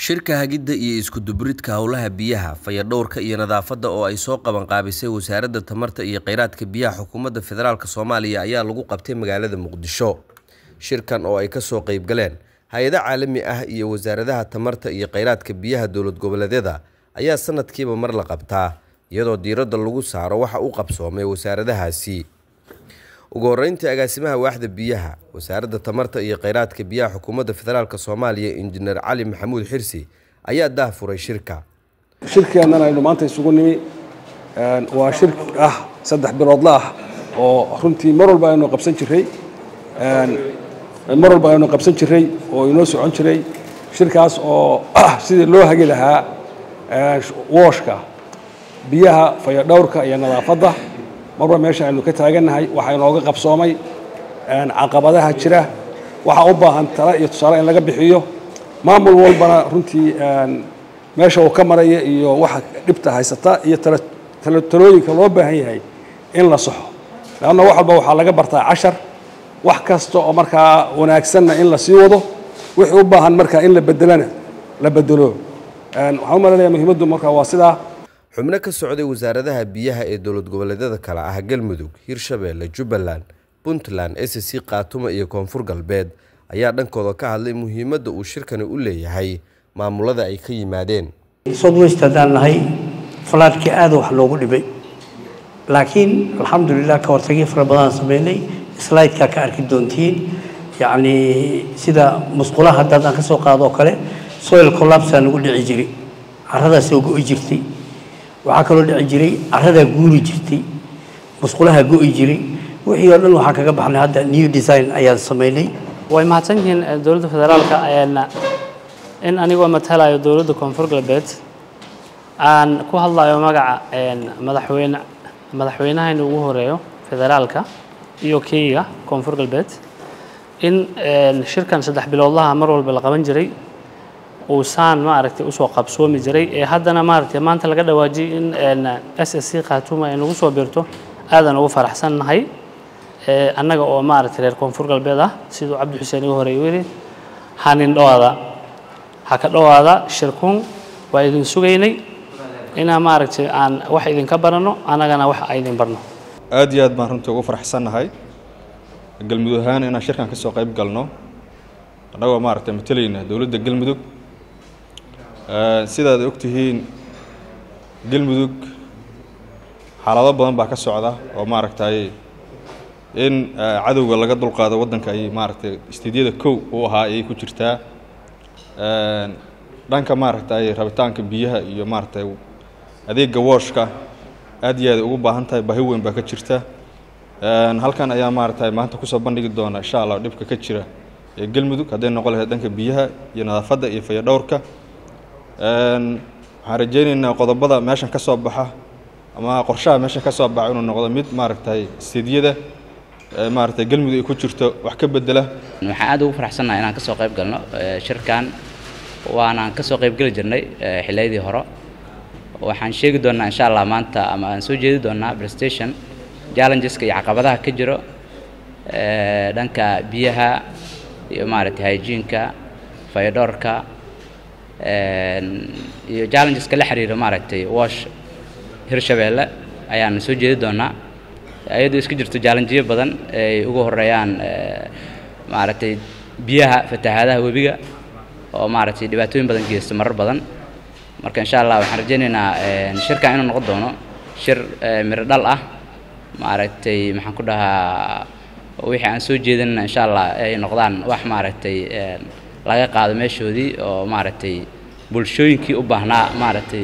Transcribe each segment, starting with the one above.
Shirka hagidda iyo isku dubbaridka howlaha biyaha, fayadhowrka iyo nadaafadda oo ay soo qaban qaabisay Wasaaradda Tamarta iyo Kheyraadka Biyaha Xukuumadda Federaalk Soomaaliya ayaa lagu qabtay magaalada Muqdisho. Shirkan oo ay ka soo qayb galeen hay'ado caalami ah iyo wasaaradaha tamarta iyo kheyraadka biyaha dowlad goboleedyada ayaa sanadkiiba mar la qabtaa, iyadoo diiradda lagu saaro waxa uu qabsoomay wasaaradahaasi. Ugu horreyntii, agaasimaha waaxda biyaha, Wasaaradda Tamarta iyo Kheyraadka Biyaha Xukuumadda Federaalk Soomaaliya Injineer Cali Maxamuud Xirsi ayaa daahfuray shirka. shirkeennan aynu maanta isugu nimi waa shir ah saddex biloodla ah oo runtii mar walba aynu qabsan jiray mar walba aynu qabsan jiray oo inoo socon jiray shirkaas oo ah sidii loo hagi lahaa wooshka biyaha fayadhowrka iyo nadaafadda marba meesha aynu ka taagannahay waxaa inooga qabsoomay caqabadaha jira waxaa u baahan tala iyo tusaale in laga bixiyo maamul walbana runtii meesha uu ka maraya iyo waxa dhibta haysata iyo talooyinka loo baahan yahay in la saxo leanna wax walba waxaa laga bartaa cashar wax kasta oo markaa wanaagsanna in la sii wado wixii u baahan markaa in la bedelana la bedelo waxaan u malaynayaa muhiimaddu markaa waa sidaa xubno ka socday wasaaradaha biyaha ee dowlad goboleedyada kale ah galmudug hirshabeelle jubbaland puntland sc khaatumo iyo koonfur galbeed ayaa dhankooda ka hadlay muhiimadda uu shirkani u leeyahay maamulada ay ka yimaadeen southwest haddaan nahay falaadhkii aada wax loogu dhibay laakiin alxamdulilah ka hortagii fara badan sameynay slideka ka arki doontiin yacni sida musqulaha haddaad aan ka soo qaado oo kale soil collapsaa nagu dhici jiray caradaas oo go'i jirtay waxaa kaloo dhici jiray caradaa guuri jirtay musqulaha go'i jiray wixii oo dhan waxaa kaga baxnay hadda new design ayaan sameynay way mahadsan yihiin dowladda federaalka in anigoo matalayo dowladda koonfur galbeed aan ku hadlayo magaca madaxweyne madaxweynahayna ugu horeeyo federaalka iyo keyga koonfur galbeed in shirkan saddex biloodlaha mar walba la qaban jiray uusaan maaragtay usoo qabsoomi jiray ee haddana maaragtay maanta laga dhawaajiyay in s s c khaatuma ay nagu soo biirto aadan ugu faraxsannahay annaga oo maaragtay reer koonfur galbeed ah siduu cabdi xuseen igu horey yidhi hanin dhowaada ha ka dhowaada shirkun waa idin sugaynay inaa maaragtay aan wax idinka baranno annagana wax aydin barno aad iyo aad baan runtii ugu faraxsannahay galmudug ahaan inaan shirkan ka soo qayb galno annagoo maaragtay matalayna dowladda galmudug sidaad og tihiin galmudug xaalado badan baa ka socda oo maaragtay in cadowga laga dulqaado waddanka ay maaragtay istiidyada kow u ahaa ayay ku jirtaa dhanka maaragtay rabitaanka biyaha iyo maaragtay adeega wooshka aad iyo aad ugu baahan tahay baahi weyn baa ka jirta halkan ayaa maaragtay maanta kusoo bandhigi doona insha allah dhibka ka jira ee galmudug hadday noqon lahayd dhanka biyaha iyo nadaafadda iyo fayadhowrka waxaan rajaynaynaa qodobada meeshan ka soo baxa ama qorshaha meeshan ka soo baxa inuu noqdo mid maaragtay istiidyada maaragtay galmudug ay ku jirto wax ka bedela waxaan aad ugu faraxsannahay inaan ka soo qayb galno shirkan waanaan ka soo qayb geli jirnay xilliyadii hore waxaan sheegi doonnaa insha allah maanta ama aan soo jeedi doonnaa prestation challengeska iyo caqabadaha ka jiro dhanka biyaha iyo maaragtay hygieneka fayadhoorka iyo challengeska la xiriira maaragtay wash hirshabeelle ayaan soo jeedi doonnaa iyadoo iska jirto challengeyo badan ay ugu horeeyaan maaragtay biyaha fatahaadaha webiga oo maaragtay dhibaatooyin badan geysta marar badan marka insha allah waxaan rajaynaynaa shirkan inuu noqon doono shir miro dhal ah maaragtay maxaan ku dhahaa wixii aan soo jeedinna insha allah ay noqdaan wax maaragtay laga qaado meeshoodii oo maaragtay bulshooyinkii u baahnaa maaragtay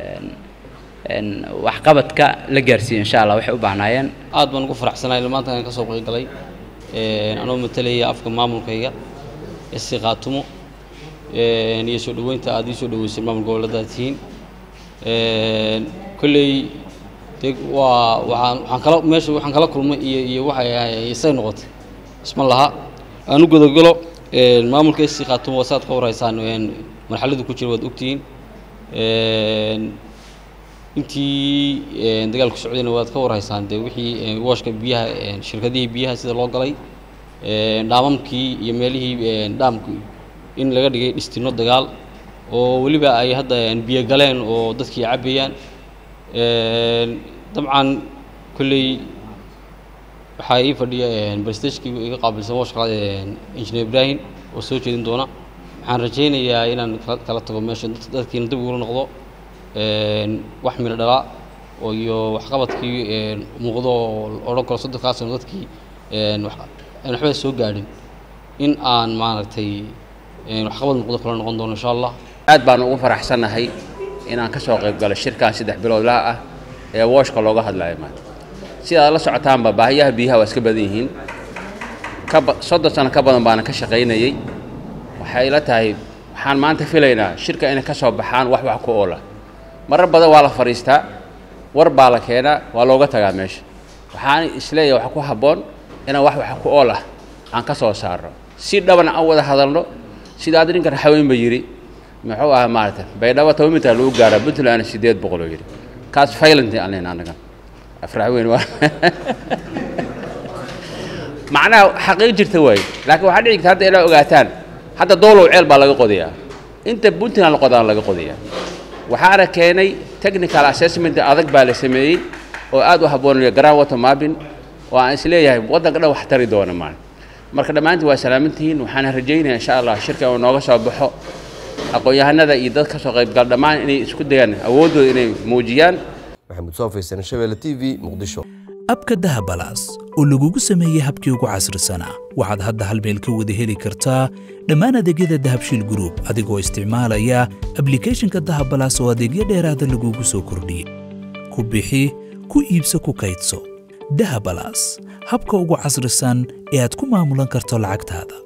waxqabadka la gaarsiiyo insha allah waxay u baahnaayeen aad baan ugu faraxsanahay maanta aan ka soo qayb galay anoo matalaya afka maamulkayga isi khaatumo iyo soo dhoweynta aad ii soo dhoweysay maamul goboleedaad tihiin kolley de waa waxaan waxaan kala meesha waxaan kala kulmay iyo iyo waxay ahay isay noqotay isma laha aan u godogalo maamulka isi khaatumo waa saad ka warhaysaan marxaladu ku jira waad ogtihiin intii dagaalku socdayna waad ka warhaysaan dee wixii wooshka biyaha shirkadihii biyaha sida loo galay dhaamamkii iyo meelihii dhaamku in laga dhigay dhistino dagaal oo weliba ay hadda biyo galeen oo dadkii cabbayaan dabcan kolley waxaa ii fadhiya barstagekii iga qaabilsan waa shaqada injineer ibrahim oo soo jeedin doona waxaan rajaynayaa inaan kala tago meesha dadkiina dib ugula noqdo wax milo dhalaa oo iyo waxqabadkii muuqdo oo odhan karo soddonkaa sano dadkii aan waxba soo gaadhin in aan maaragtay waxqabad muuqdo kala noqon doono insha allah aad baan ugu faraxsannahay inaan ka soo qayb galo shirkan saddex biloodlaha ah ee wooshka looga hadlayo maanta sidaad la socotaanba baahiyaha biyaha waa iska badan yihiin kaba soddon sano ka badan baana ka shaqaynayey waxay ila tahay waxaan maanta filaynaa shirka inay ka soo baxaan wax wax ku oola marar badan waa la fadhiistaa war baa la keenaa waa looga tagaa meesha waxaan isleeyahay waxa ku habboon inaan wax wax ku ool ah aan ka soo saarno si dhaban aan wada hadalno sidaad ninkan haweenba yidhi muxuu ahaa maarata baydhabo toban mitar lagu gaaraa puntland siddeed boqol oo yidhi kaas faylanti aan leyn annaga afrax weyn waa macnaha xaqiiq jirta waaye laakiin waxaa dhici karta hadda inaa ogaataan hadda doolow ceel baa laga qodayaa inta puntland la qodaan laga qodayaa waxaana keenay technical assessment adag baa la sameeyey oo aad u habboonaya grand water mapping oo aan isleeyahay waddanka dhan wax tari doona maan marka dhammaantiin waa salaamantihiin waxaana rajaynaya insha allah shirka uu nooga soo baxo aqoon-yahanada iyo dad ka soo qaybgal dhammaan inay isku dayaan awooddooda inay muujiyaan maxamuud soofaysan shabeelle t v muqdisho abka dahabalaas oo lagugu sameeyey habkii ugu casrisanaa waxaad hadda hal meel ka wada heli kartaa dhammaan adeegyada dahabshiil group adigoo isticmaalaya ablicathonka dahabalaas oo adeegyo dheeraada lagugu soo kordhiyey ku bixi ku iibso ku kaydso dahabalaas habka ugu casrisan ee aad ku maamulan karto lacagtaada